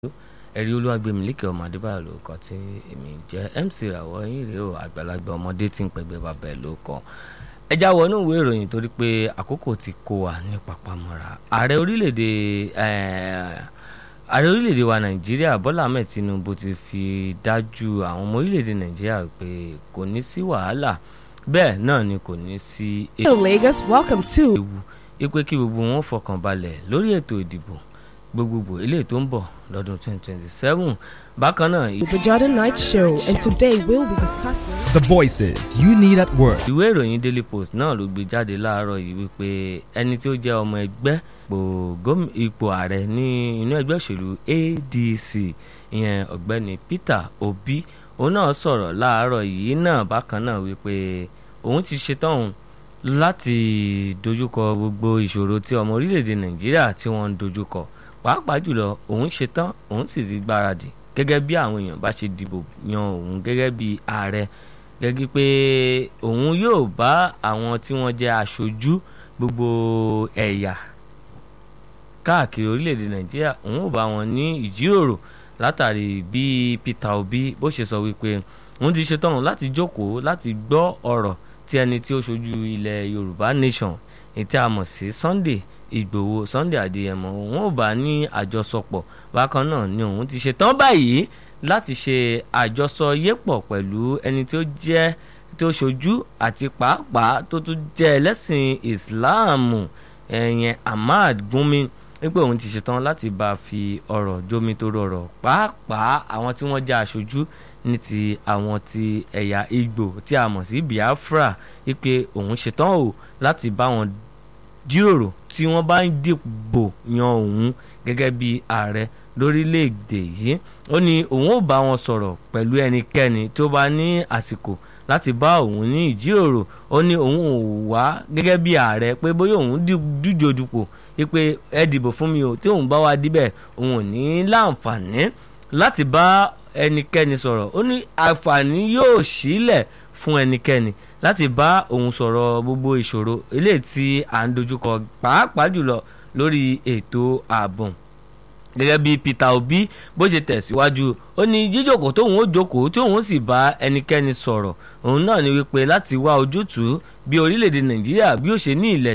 ẹ̀rí olúwàgbẹ̀mílíkì ọmọ adébáyọ̀ ló kọ tí èmi jẹ́ mc ràwọ̀ yín rèé o àgbàlagbà ọmọdé tí ń pẹ̀gbẹ́ bàbá ẹ̀ ló kọ ẹjá wọnú ìwé ìròyìn torí pé àkókò ti kó wa ní papamọ́ra ààrẹ orílẹ̀-èdè ààrẹ orílẹ̀-èdè wa nàìjíríà bọ́lá ahmed tinubu ti fi dájú àwọn ọmọ orílẹ̀-èdè nàìjíríà pé kò ní sí wàhálà bẹ́ẹ̀ náà ni kò ní sí Hello, Lagos. Welcome to ewu ipe kí gbogbo wọn fọkàn balẹ̀ lórí ètò ìdìbò gbogbogbò eléyìí tó ń bọ̀ lọ́dún 2027 bákan náà the Jordan Night Show, and today we'll be discussing. The voices you need at work. ìwé ìròyìn daily post náà ló gbé jáde láàárọ̀ yìí wípé ẹni tí ó jẹ́ ọmọ ẹgbẹ́ ipò gómi- ipò ààrẹ ní inú ẹgbẹ́ òṣèlú adc ìyẹn ọ̀gbẹ́ni peter obi òun náà sọ̀rọ̀ láàárọ̀ yìí náà bákan náà wípé òun ti ṣetán òun láti dojúkọ gbogbo ìṣòro tí ọmọ orílẹ̀-èdè nàìjíríà tí wọ́n ń dojúkọ pàápàá jùlọ òun ṣetán òun sì ti gbáradì gẹ́gẹ́ bí àwọn èèyàn bá ṣe dìbò yan òun gẹ́gẹ́ bí ààrẹ gẹ́gẹ́ pé òun yóò bá àwọn tí wọ́n jẹ́ aṣojú gbogbo ẹ̀yà káàkiri orílẹ̀-èdè nàìjíríà òun ò bá wọn ní ìjíròrò látàrí bí peter obi bó ṣe sọ wípé òun ti ṣetán láti jókòó láti gbọ́ ọ̀rọ̀ tí ẹni tí ó ṣojú ilẹ̀ yorùbá nation ètí a mọ̀ sí sunday ìgbòho sunday adéyẹmọ òun ò bá ní àjọsọpọ̀ bákan náà ni òun ti ṣetán báyìí láti ṣe àjọsọ yépọ̀ pẹ̀lú ẹni tí ó jẹ́ tó ṣojú àti pàápàá tó tún jẹ́ ẹlẹ́sìn ìsìláàmù ẹ̀yẹn ahmad gúnmi wípé òun ti ṣetán láti bá a fi ọ̀rọ̀ jómi tó rọrọ̀ pàápàá àwọn tí wọ́n jẹ́ aṣojú ní ti àwọn ti ẹ̀yà igbó tí a mọ̀ sí biafra wípé òun ṣetán o láti bá wọn jíròrò tí wọ́n bá ń dìbò yan òun gẹ́gẹ́ bí ààrẹ lórílẹ̀‐èdè yìí ó ní òun ò bá wọn sọ̀rọ̀ pẹ̀lú ẹnikẹ́ni tó bá ní àsìkò láti bá òun ní ìjíròrò ó ní òun ò wá gẹ́gẹ́ bí ààrẹ pé bóyá òun díje dupò wípé ẹ dìbò fún mi o tí òun bá wá díbẹ̀ òun ò ní láǹfààní láti bá ẹnikẹ́ni sọ̀rọ̀ ó ní àǹfààní yóò sílẹ̀ fún ẹnikẹ́ni láti bá òun sọ̀rọ̀ gbogbo ìṣòro eléyìí tí à ń dojúkọ pàápàá jùlọ lórí ètò ààbò gẹ́gẹ́ bí peter obi bó ṣe tẹ̀síwájú ó ní jíjókòó tóun ó jókòó tí òun sì bá ẹnikẹ́ni sọ̀rọ̀ òun náà ni wípé láti wá ojútùú bí orílẹ̀-èdè nàìjíríà bí ó ṣe ní ilẹ̀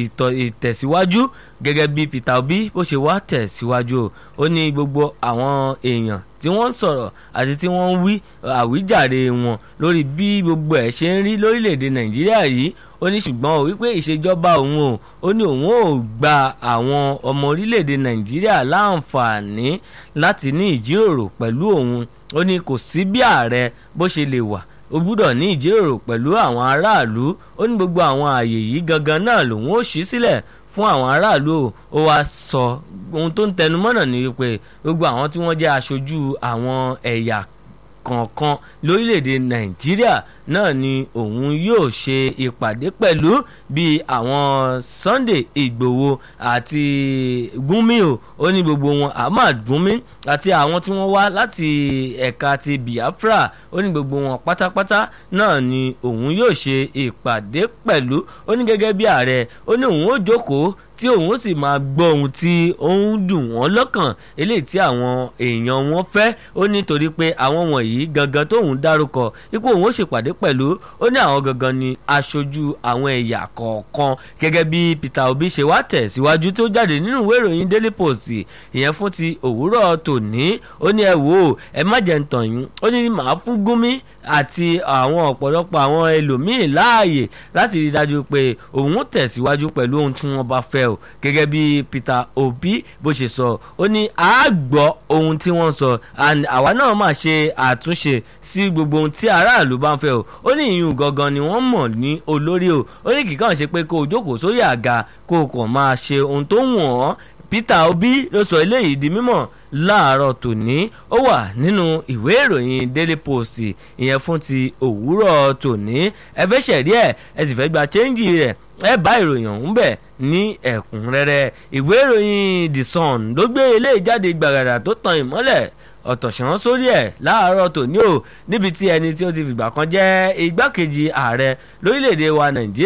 ìtẹ̀síwájú gẹ́gẹ́ bí peter obi bó ṣe wá tẹ̀síwájú ó ní gbogbo àwọn èèyàn tí wọ́n ń sọ̀rọ̀ àti tí wọ́n ń wí àwíjàre wọn lórí bí gbogbo ẹ̀ ṣe ń rí lórílẹ̀‐èdè nàìjíríà yìí ó ní ṣùgbọ́n ó wípé ìṣèjọba òun o ó ní òun ò gba àwọn ọmọ orílẹ̀‐èdè nàìjíríà láǹfààní láti ní ìjíròrò pẹ̀lú òun ó ní kò sí bí ààrẹ bó ṣe lè wà ó gbúdọ̀ ní ìjíròrò pẹ̀lú àwọn aráàlú ó ní gbogbo àwọn ààyè yìí gangan náà lòun ó ṣí sílẹ̀ fún àwọn aráàlú ó wá sọ ohun tó ń tẹnumọ́nà ni wípé gbogbo àwọn tí wọ́n jẹ́ aṣojú àwọn ẹ̀yà kọ̀ọ̀kan lórílẹ̀‐èdè nàìjíríà náà ni òun yóò ṣe ìpàdé pẹ̀lú bíi àwọn sunday igbòho àti gúnmi o ó ní gbogbo wọn ahmad gúnmi àti àwọn tí wọ́n wá láti ẹ̀ka ti biafra ó ní gbogbo wọn pátápátá náà ni òun yóò ṣe ìpàdé pẹ̀lú ó ní gẹ́gẹ́ bí ààrẹ ó ní òun ó jókòó tí òun ó sì máa gbọ́ ohun tí ó ń dùn wọ́n lọ́kàn eléyìí tí àwọn èèyàn wọn fẹ́ ó nítorí pé àwọn wọ̀nyí gangan tóun dárúkọ ipò òun ó ṣèpàdé pẹ̀lú ó ní àwọn gangan ni aṣojú àwọn ẹ̀yà kọ̀ọ̀kan gẹ́gẹ́ bí peter obi ṣe wá tẹ̀ síwájú tó jáde nínú ìwé ìròyìn daily post ìyẹn fún ti òwúrọ̀ tòní ó ní ẹ wò ó ẹ má jẹ́ ń tàn yín ó ní màá fún gúnmi àti àwọn ọ̀pọ̀lọpọ̀ àwọn ẹlòmíín láàyè láti rí i dájú pé òun ó tẹ̀síwájú pẹ̀lú ohun tí wọ́n bá fẹ́ o gẹ́gẹ́ bí peter obi bó ṣe sọ ó ní a gbọ́ ohun tí wọ́n sọ and àwa náà máa ṣe àtúnṣe sí gbogbo ohun tí aráàlú bá ń fẹ́ o ó ní ìyún gangan ni wọ́n mọ̀ ní olórí o ó ní kìkan ṣe pé kó o jókòó sórí àga kó o kàn máa ṣe ohun tó wọ̀n ọ́ peter obi ló sọ eléyìí di mímọ̀ láàárọ̀ tòní ó wà nínú ìwé ìròyìn daily post ìyẹn fún ti òwúrọ̀ tòní ẹ fẹ́ ṣẹ̀rí ẹ̀ ẹ sì fẹ́ gba chẹ́ńjì rẹ̀ ẹ bá ìròyìn ọ̀hún bẹ̀ ní ẹ̀kúnrẹ́rẹ́ ìwé ìròyìn the sun ló gbé eléyìí jáde gbàgàdà tó tan ìmọ́lẹ̀ ọ̀tọ̀ṣán sórí ẹ̀ láàárọ̀ tòní o níbi tí ẹni tí ó ti fìgbà kan jẹ́ igbákejì ààrẹ lórílẹ̀‐èdè wa nàìjíríà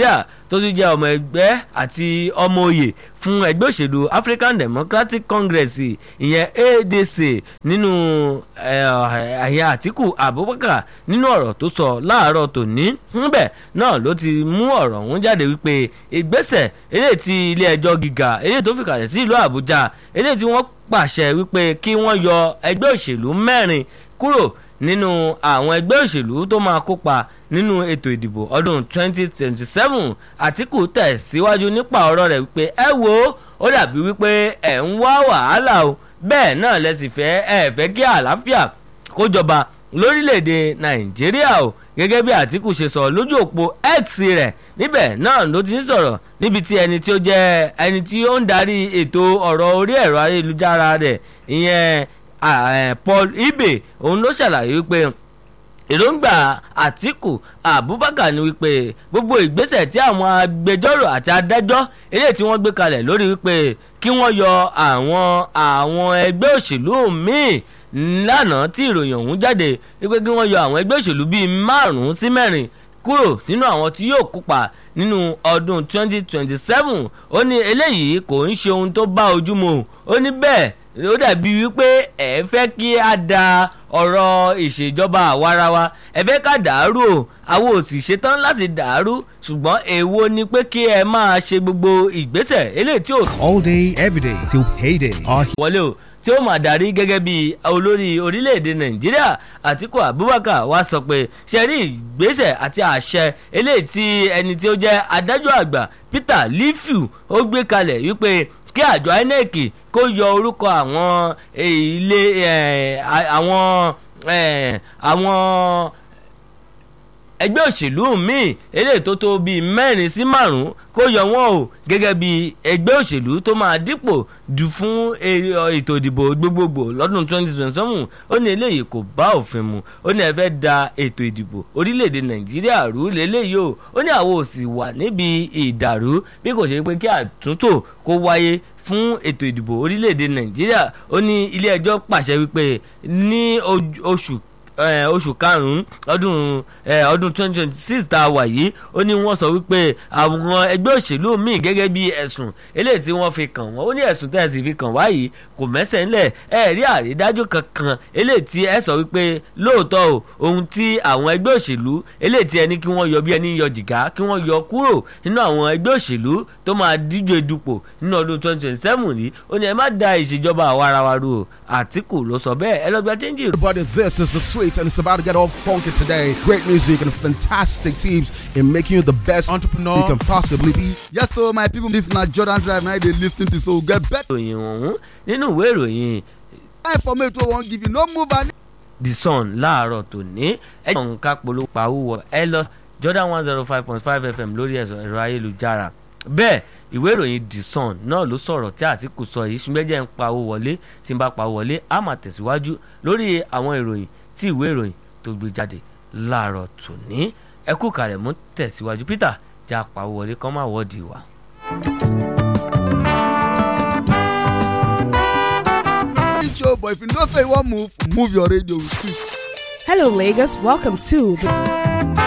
tó tún jẹ́ ọmọ ẹgbẹ́ àti ọmọ òye fún ẹgbẹ́ òṣèlú African Democratic Congress ìyẹn ADC nínú àyà Àtíkù Abubakar nínú ọ̀rọ̀ tó sọ láàárọ̀ tòní níbẹ̀ náà ló ti mú ọ̀rọ̀ ọ̀hún jáde wípé ìgbésẹ̀ eléyìí tí ilé ẹjọ́ gíga eléyìí tó fìkàlẹ̀ sí ìlú Àbújá eléyìí tí wọ́n pàṣẹ wípé kí wọ́n yọ ẹgbẹ́ òṣèlú mẹ́rin kúrò nínú àwọn ẹgbẹ́ òṣèlú tó máa kópa nínú ètò ìdìbò ọdún 2027 Àtíkù tẹ̀síwájú nípa ọ̀rọ̀ rẹ̀ wípé ẹ wo ó dàbí wípé ẹ̀ ń wá wàhálà o bẹ́ẹ̀ náà lẹ́sìn fẹ́ ẹ fẹ́ kí àlàáfíà kó jọba lórílẹ̀‐èdè Nàìjíríà o gẹ́gẹ́ bí Àtíkù ṣe sọ lójú òpó X rẹ̀ níbẹ̀ náà ló ti ń sọ̀rọ̀ níbi tí ẹni tí ó jẹ́ ẹni tí ó ń darí ètò ọ̀rọ̀ orí ẹ̀rọ ayélujára rẹ̀ ìyẹn Paul Ibe òun ló ṣàlàyé wípé èròǹgbà Àtíkù Abubakar ni wípé gbogbo ìgbésẹ̀ tí àwọn agbẹjọ́rò àti adájọ́ eléyìí tí wọ́n gbé kalẹ̀ lórí wípé kí wọ́n yọ àwọn àwọn ẹgbẹ́ òṣèlú míì lánàá tí ìròyìn ọ̀hún jáde wípé kí wọ́n yọ àwọn ẹgbẹ́ òṣèlú bíi márùn-ún sí mẹ́rin kúrò nínú àwọn tí yóò kópa nínú ọdún 2027 ó ní eléyìí kò ń ṣe ohun tó bá ojú mu ó ní bẹ́ẹ̀ ó dàbí wípé ẹ fẹ́ kí a da ọ̀rọ̀ ìṣèjọba àwarawa ẹ fẹ́ ká dàrú o àwọn ò sì ṣetán láti dàrú ṣùgbọ́n èwo ni pé kí ẹ máa ṣe gbogbo ìgbésẹ̀ eléyìí tí ò. All day, every day till payday. Our wọlé o tí ó máa darí gẹ́gẹ́ bí olórí orílẹ̀-èdè nàìjíríà àtíkù abubakar wá sọ pé ṣe rí ìgbésẹ̀ àti àṣẹ eléyìí tí ẹni tí ó jẹ́ adájọ́ àgbà peter lifiu ó gbé kalẹ̀ wípé kí àjọ inec kó yọ orúkọ àwọn ilé àwọn àwọn ẹgbẹ́ òṣèlú míì eléyìí tó tó bíi mẹ́rin sí márùn-ún kó yọ wọ́n o gẹ́gẹ́ bí ẹgbẹ́ òṣèlú tó máa dípò dù fún ètò ìdìbò gbogbogbò lọ́dún 2027 ó ní eléyìí kò bá òfin mu ó ní ẹ fẹ́ da ètò ìdìbò orílẹ̀-èdè nàìjíríà rú lélẹ́yìí o ó ní àwọn ò sì wà níbi ìdàrú bí kò ṣe pé kí àtúntò kó wáyé fún ètò ìdìbò orílẹ̀-èdè nàìjíríà ó ní ilé ẹjọ́ pàṣẹ wípé ní oṣù oṣù karùn-ún ọdún ọdún twenty twenty six tá a wà yìí ó ní wọ́n sọ wípé àwọn ẹgbẹ́ òṣèlú míì gẹ́gẹ́ bí ẹ̀sùn eléyìí tí wọ́n fi kàn wọ́n ó ní ẹ̀sùn tẹ́ ẹ sì fi kàn wá yìí kò mẹ́sẹ̀ ńlẹ̀ ẹ rí àrídájú kankan eléyìí tí ẹ sọ wípé lóòótọ́ o ohun tí àwọn ẹgbẹ́ òṣèlú eléyìí tí ẹni kí wọ́n yọ bí ẹni yọ jìgá kí wọ́n yọ kúrò nínú àwọn ẹgbẹ́ òṣèlú tó máa díje dupò nínú ọdún twenty twenty seven yìí ó ní ẹ má da ìṣèjọba àwarawa rú o Àtíkù ló sọ bẹ́ẹ̀ ẹ lọ́gbà chẹ́ńjì Everybody, this is the sweet, and it's about to get all funky today. Great music and fantastic teams in making you the best entrepreneur you can possibly be. Yes, so my people, this na Jordan Drive now they lis ten to so get better ìròyìn ọ̀hún nínú ìwé ìròyìn information wey wan give you no move and the sun láàárọ̀ tòní ẹ̀jọ̀ nǹkan polówó pawúwọ̀ ẹ lọ Jordan one zero five point five FM lórí ẹ̀rọ ayélujára bẹ́ẹ̀ ìwé ìròyìn the sun náà ló sọ̀rọ̀ tí Àtíkù sọ yìí ṣùgbọ́n jẹ́ ń pawó wọlé tí ń bá pawó wọlé á máa tẹ̀síwájú lórí àwọn ìròyìn tí ìwé ìròyìn tó gbé jáde láàárọ̀ tòní ẹ kú kàrẹ̀ mú tẹ̀síwájú Peter já pawó wọlé kọ́ máa wọ́ọ̀dì wa. show but if you know say you wan move move your radio too. Hello, Lagos. Welcome to the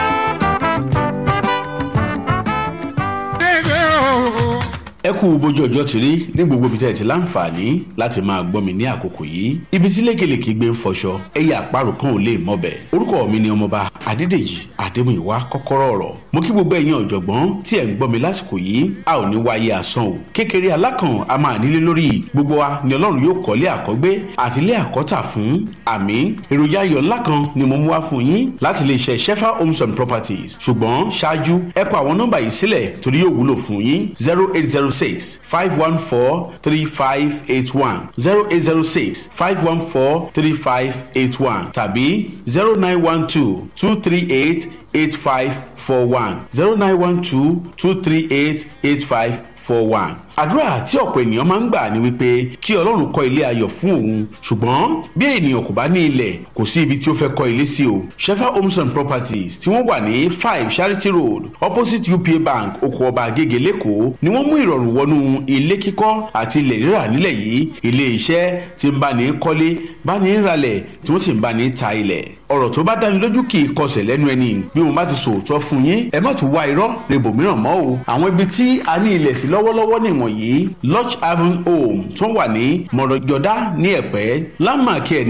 ẹ kú bójú ọjọ́ ti rí ní gbogbo ibi tẹ́ ẹ ti láǹfààní láti máa gbọ́ mi ní àkókò yìí ibi tí lékelèké gbé ń fọṣọ ẹyẹ àparò kan ò lè mọbẹ̀ orúkọ mi ni ọmọba adédèjì adémúyìwá kọ́kọ́rọ́ ọ̀rọ̀ mo kí gbogbo ẹ̀yin ọ̀jọ̀gbọ́n tí ẹ̀ ń gbọ́ mi lásìkò yìí a ò ní wáyé asán o kékeré alákàn a máa nílé lórí gbogbo wa ni ọlọ́run yóò kọ́lé àkọ́gbé àti ilé àkọ́tà fún àmì èròjà ayọ̀ ńlá kan ni mo mú wá fún yín láti lè ṣe shefa homes and properties ṣùgbọ́n ṣáájú ẹ kọ àwọn nọ́mbà yìí sílẹ̀ torí yóò wúlò fún yín zero eight zero six five one four three five eight one zero eight zero six five one four three five eight one tàbí zero nine one two two three eight eight five four one zero nine one two two three eight eight five four one àdúrà tí ọ̀pọ̀ ènìyàn máa ń gbà ni wípé kí ọlọ́run kọ́ ilé ayọ̀ fún òun ṣùgbọ́n bí ènìyàn kò bá ní ilẹ̀ kò sí ibi tí ó fẹ́ kọ́ ilé sí o shefa homes and properties tí wọ́n wà ní five charity road opposite upa bank oko ọba agége lẹ́kọ̀ọ́ ni wọ́n mú ìrọ̀rùn wọnú ilé kíkọ́ àti ilẹ̀ rírà nílẹ̀ yìí ilé iṣẹ́ tí ń bá ní kọ́lé bá ní ralẹ̀ tí wọ́n sì ń bá ní ta ilẹ̀ ọ̀rọ̀ tó bá dáni lójú kì í kọsẹ̀ lẹ́nu ẹni bí mo bá ti sòótọ́ fún yín ẹ má tún wá irọ́ rebòmíràn mọ́ o àwọn ibi tí a ní ilẹ̀ sí lọ́wọ́lọ́wọ́ nìwọ̀nyí lodge haven home tó wà ní mọ̀rọ̀jọ́dá ní ẹ̀pẹ́ landmark ẹ̀